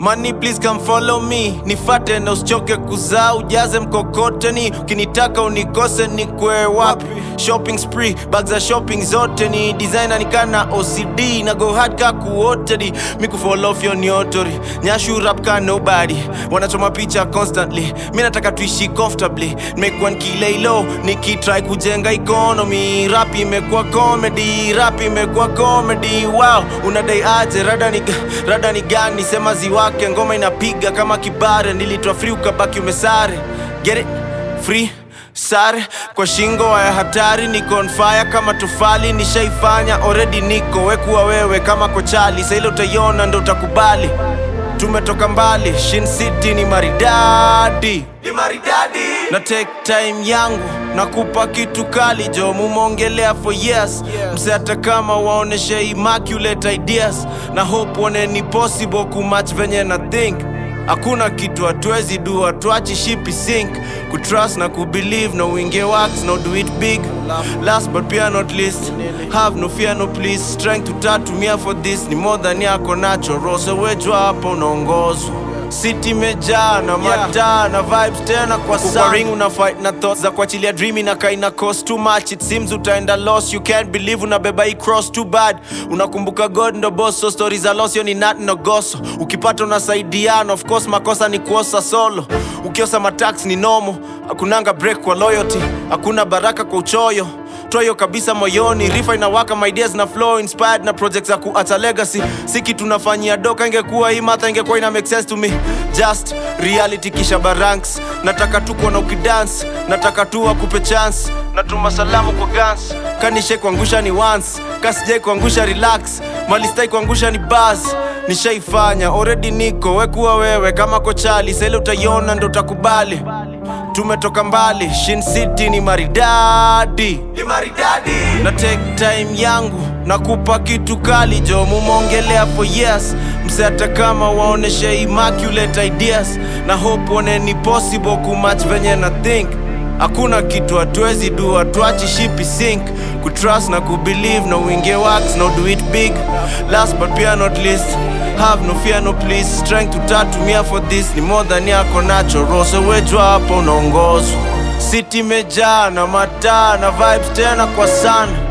Money please come follow me, nifate na usichoke kuzaa, ujaze mkokoteni, ukinitaka unikose nikwe wapi? Shopping spree, bags za shopping zote ni designer nikana OCD na go hard ka kuotedi, mi kufollow off yo ni otori, nyashu rap ka nobody, wanachoma picha constantly, mi nataka tuishi comfortably, nimekuwa nikilay low, nikitry kujenga economy, rap imekuwa comedy, rap imekuwa comedy, wow, unadai aje, rada ni, rada ni gani, sema ziwake, ngoma inapiga kama kibare, nilitwa free ukabaki umesare, get it, free sare kwa shingo ya hatari, niko on fire kama tofali, nishaifanya already, niko wekuwa wewe kama kochali, sa ile utaiona ndo utakubali. Tumetoka mbali, Shin City ni maridadi, ni maridadi. Na take time yangu nakupa kitu kali jo, mumongelea for years mse, hata kama waoneshe immaculate ideas na hope one ni possible kumatch venye na think Hakuna kitu hatuwezi do, hatuachi shipi sink kutrust na kubelieve no winge works no do it big last but pia not least have no fear no please strength tutatumia for this ni more than yako nacho rose wejwa hapo unaongozwa City imejaa na mataa na vibes tena kwa sana ring una fight na thoughts za kuachilia dream na kaina cost too much it seems utaenda lost you can't believe unabeba hii cross too bad unakumbuka God ndo boss so stories za loss yo ni nat no goso ukipata unasaidiana of course makosa ni kuosa solo ukiosa matax ni nomo hakunanga break kwa loyalty hakuna baraka kwa uchoyo toyo kabisa moyoni rifa inawaka my ideas na flow inspired na projects za kuacha legacy siki tunafanyia doka ingekuwa hii matha ingekuwa ina make sense to me just reality kisha baranks nataka tu kuona ukidance nataka tu akupe chance natuma salamu kwa guns kanishe kuangusha ni once kasijai kuangusha relax malistai kuangusha ni bas nishaifanya already niko wekuwa wewe kama kochali sele utaiona ndo utakubali tumetoka mbali Shin City ni maridadi, ni maridadi. Na take time yangu nakupa kitu kali jo, mumongelea for years mse, hata kama waoneshe immaculate ideas na hope one ni possible kumatch venye na think Hakuna kitu hatuwezi do, hatuachi shipi sink kutrust na kubelieve no winge works no do it big last but pia not least have no fear no please strength tutatumia for this ni more than yako nacho rose wejwa hapo unaongozwa City imejaa na mataa na vibes tena kwa sana